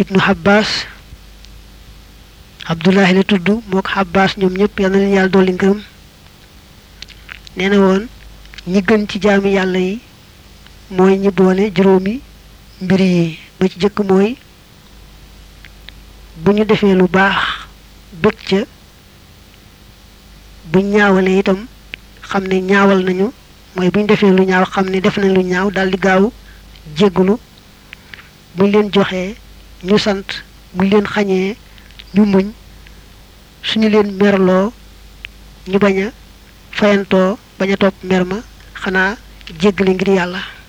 ibnu Abbas Abdullahi la tudd moo ko Abbas ñoom ñëpp yal na leen yàlla dolli ngërëm nee na woon ñi gën ci jaami yàlla yi mooy ñi boole juróomi mbir yi ba ci jëkk mooy bu ñu defee lu baax bëgg ca bu ñaawalee itam xam ne ñaawal nañu mooy bu ñu defee lu ñaaw xam ne def nañ lu ñaaw daldi gaaw jéggulu buñ leen joxee ñu sant buñ leen xañee ñu muñ suñu leen merloo ñu bañ a fayantoo bañ a topp mer ma xanaa jéggale ngir yàlla